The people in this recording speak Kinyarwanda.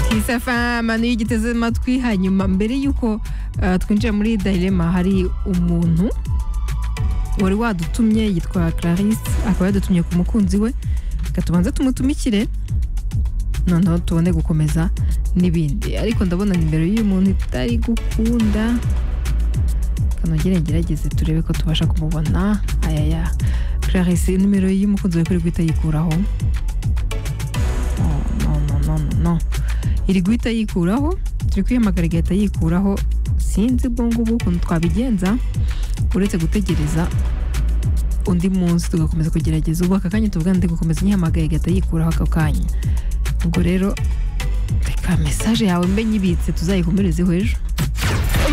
kisa famano iyo ugiteze amatwi hanyuma mbere y'uko uh, twinjiye muri dayirema hari umuntu wari wadutumye yitwa clarisse akaba yadutumye ku mukunzi we reka tubanze tumutumikire noneho tubone gukomeza n'ibindi ariko ndabona nimero y'uyu muntu itari gukunda kanogere ngerageze turebe ko tubasha kumubona ayaya clarisse nimero y'umukunzi we kuri guhita yikuraho no no no no no iri guhita yikuraho turi kuyihamagara igahita yikuraho sinzi ubwo ngubwo ukuntu twabigenza uretse gutegereza undi munsi tugakomeza kugerageza ubu aka kanya tuvuga ndi gukomeza nyihamagaye igahita yikuraho ako kanya ubwo rero reka mesaje yawe mbe nyibitse tuzayikomerezeho ejo